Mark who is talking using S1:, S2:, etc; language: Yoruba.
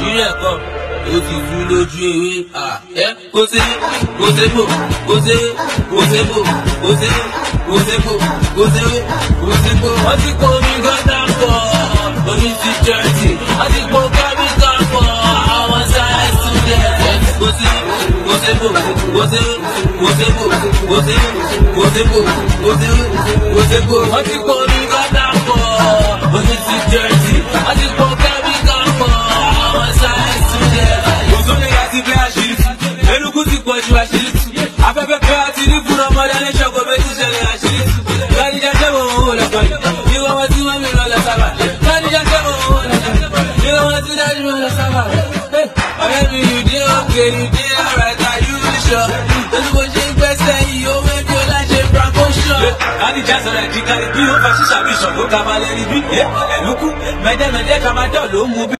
S1: ìpínlẹ̀ kan ó ti tú lójú ewé ẹ kó sé kó sé bò kó sé kó sé bò kó sé kó sé bò kó sé kó sé bò. wọ́n ti kó omi gọ́dá pọ̀ omi ti jẹ́rìtì wọ́n ti kó kẹ́míkà pọ̀ àwọn sáyẹ́nsì student. kó sé kó sé bò kó sé kó sé bò kó sé kó sé bò kó sé kó sé bò. wọ́n ti kó omi gọ́dá pọ̀ omi ti jẹ́rìtì wọ́n ti kó kẹ́míkà pọ̀ àwọn sáyẹ́nsì student.
S2: òṣòlè yà ti fẹ́ àṣírí tú eruku ti pọ̀ ju àṣírí tú afẹ́fẹ́ fẹ́ àti ní fúnra ọmọdé ní ṣọ́kọ̀ méjì ṣẹlẹ̀ àṣírí tú lọ́nìjà ṣẹ́ wọ̀ wọ́n lọ pẹ̀lú ìwọ wọn tí wọ́n mi lọ lọ sábà lọ́nìjà ṣẹ́ wọ̀ wọ́n lọ pẹ̀lú ìwọ wọn tí dájú mi lọ sábà. ọ̀rẹ́ mi you dey okay you dey alright are you sure lórí bó ṣe ń gbẹ́sẹ̀ yìí ó wé bí ó láṣẹ promotion. lọ́nìjà sọ̀rọ̀ ẹ̀dí kárí bí ó fa ṣíṣàbí ṣọ̀gbọ́n kabalẹ̀ rí bí ẹ̀lúkú mẹ́dẹ́mẹ́dẹ́ kamadọ́ ló ń mú bí.